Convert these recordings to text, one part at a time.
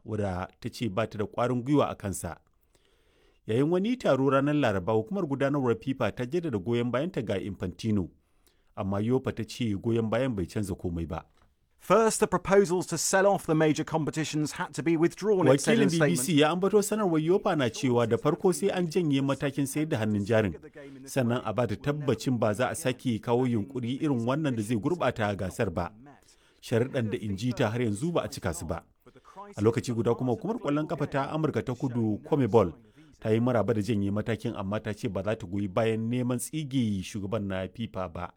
wadda ta ce ba ta da ƙwarin gwiwa a kansa yayin wani taro ranar laraba hukumar gudanarwar fifa ta jaddada goyon bayanta ga infantino amma yofa ta ce goyon bayan bai canza komai ba First, the proposals to sell off the major competitions had to be withdrawn, it said wakilin in a statement. bbc ya ambato sanarwar yofa na cewa da farko sai an janye matakin sayar da hannun jarin sannan a bata tabbacin ba za a sake kawo yunkuri irin wannan da zai gurbata gasar ba sharuɗan da inji ta har yanzu ba a cika su ba a lokaci guda kuma hukumar kwallon kafa ta amurka ta kudu comebol ta yi maraba da janye matakin amma ta ce ba za ta goyi bayan neman tsige shugaban na fifa ba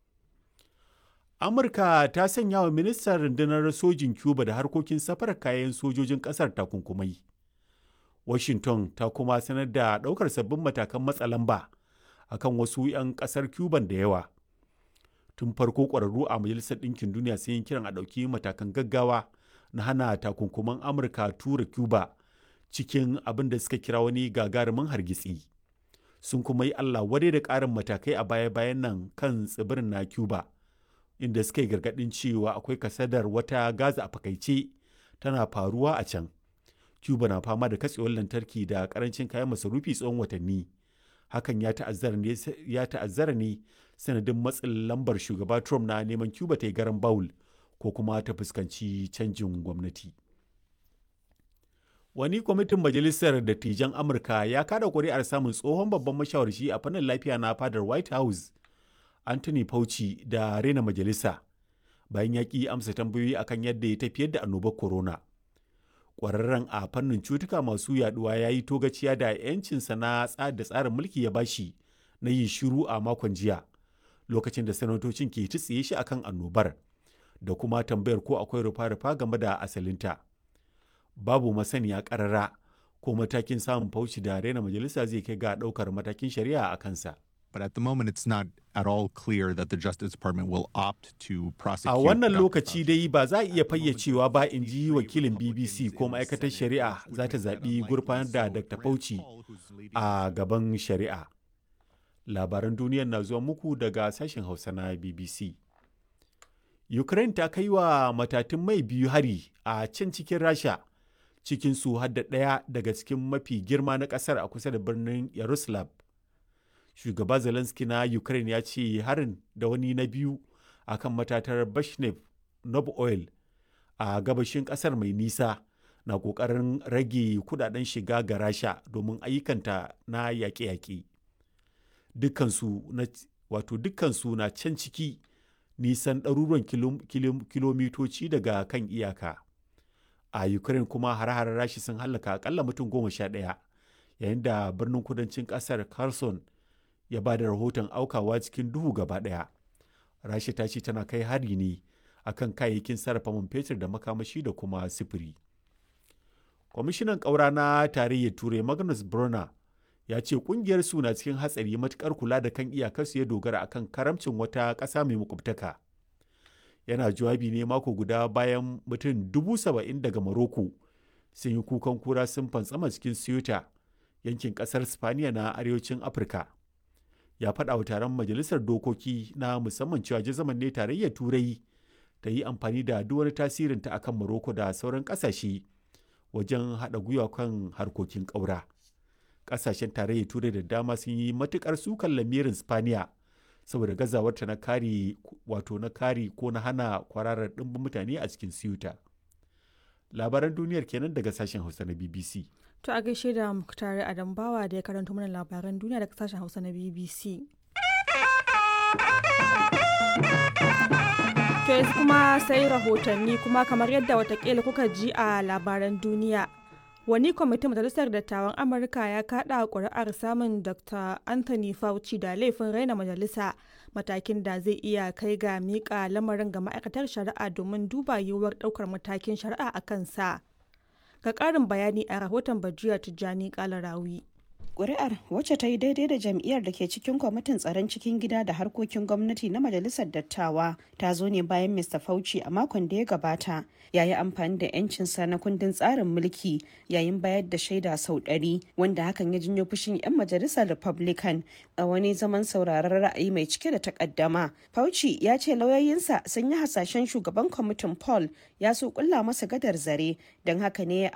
amurka ta sanya wa ministan rundunar sojin cuba da harkokin safarar kayan sojojin kasar takunkumai washington ta kuma sanar da ɗaukar sabbin matakan matsa lamba akan wasu 'yan ƙasar cuban da yawa tun farko ƙwararru a majalisar ɗinkin duniya sun yi kiran a ɗauki matakan gaggawa na hana takunkuman amurka tura cuba cikin abin da suka kira wani gagarumin hargitsi sun kuma yi allah wadai da ƙarin matakai a baya-bayan nan kan tsibirin na cuba inda suka yi gargaɗin cewa akwai kasadar wata gaza a fakaice tana faruwa a can cuba na fama da katsewar lantarki da karancin kayan masarufi tsawon watanni hakan ya ta'azzara ne sanadin matsin lambar shugaba trump na neman cuba ta yi garan bawul ko kuma ta fuskanci canjin gwamnati wani kwamitin majalisar dattijan amurka ya kada kuri'ar samun tsohon babban mashawarci a fannin lafiya na fadar white house anthony fauci da rena majalisa bayan ya ƙi amsa tambayoyi akan yadda ya tafiyar da annobar corona ƙwararren a fannin cutuka masu yaduwa ya yi togaciya da 'yancinsa na da tsarin mulki ya bashi na yin shiru a makon jiya lokacin da sanatocin ke tsiye shi akan annobar da kuma tambayar ko akwai rufa-rufa game da asalinta babu masaniya ƙarara ko matakin samun fauci da rena majalisa zai kai ga ɗaukar matakin shari'a a kansa But at the moment, it's not at all clear that the Justice Department will opt to prosecute. A wannan Dr. lokaci dai ba za a iya fayyacewa ba in ji wakilin BBC ko ma'aikatar shari'a za ta zaɓi gurfanar da Dr. Fauci a gaban shari'a. Labaran duniyar na zuwa muku daga sashen Hausa na BBC. Ukraine ta kai wa matatun mai biyu hari a can cikin Rasha cikin su hadda ɗaya daga cikin mafi girma na ƙasar a kusa da birnin Yaroslav. shugaba zelensky na ukraine ya ce harin da wani na biyu a kan matatar bashnev nob oil a gabashin kasar mai nisa na kokarin rage kudaden shiga ga rasha domin ayyukanta na yaƙe-yaƙe dukkansu na wato dukkansu na can ciki nisan ɗaruruwan kilomitoci daga kan iyaka a ukraine kuma har-harar rashi sun hallaka akalla mutum goma sha ɗaya yayin da birnin kudancin ƙasar kherson ya ba da rahoton aukawa cikin duhu gaba ɗaya rasha ta ce tana kai hari ne akan kayayyakin sarrafa man fetur da makamashi da kuma sifiri kwamishinan ƙaura na tarayyar turai magnus brunner ya ce kungiyar su na cikin hatsari matukar kula da kan iyakarsu ya dogara akan karamcin wata ƙasa mai makwabtaka yana jawabi ne mako guda bayan mutum dubu saba'in daga maroko sun yi kukan kura sun fantsama cikin ceuta yankin ƙasar spaniya na arewacin afirka ya faɗa wa taron majalisar dokoki na musamman cewa jazaman ne tarayyar turai ta yi amfani da duk wani tasirinta akan Morocco da sauran ƙasashe wajen haɗa gwiwa kan harkokin ƙaura. Ƙasashen tarayyar turai da dama sun yi matuƙar sukan lamirin Spaniya saboda gazawarta na kare wato na kare ko na hana kwararar ɗimbin mutane a cikin Ceuta. Labaran duniyar kenan daga sashen Hausa na BBC. To a gaishe da Muktari Adambawa da ya karanto mana labaran duniya daga sashen Hausa na BBC. To yanzu kuma sai rahotanni kuma kamar yadda watakila kuka ji a labaran duniya. Wani kwamitin Majalisar Dattawan Amurka ya kaɗa ƙuri'ar samun Dr. Anthony Fauci da laifin raina majalisa matakin da zai iya kai ga miƙa lamarin ga ma'aikatar shari'a domin duba yiwuwar ɗaukar matakin shari'a a kansa. Ga ƙarin bayani a rahoton Bajiya Tijjani Kalarawi. Ƙuri'ar wacce ta yi daidai da jam'iyyar da ke cikin kwamitin tsaron cikin gida da harkokin gwamnati na majalisar dattawa ta zo ne bayan Mr. Fauci a makon da ya gabata ya yi amfani da 'yancinsa na kundin tsarin mulki yayin bayar da shaida sau ɗari wanda hakan ya janyo fushin 'yan majalisar Republican a wani zaman sauraron ra'ayi mai cike da takaddama. Fauci ya ce lauyoyinsa sun yi hasashen shugaban kwamitin Paul ya so kulla masa gadar zare don haka ne ya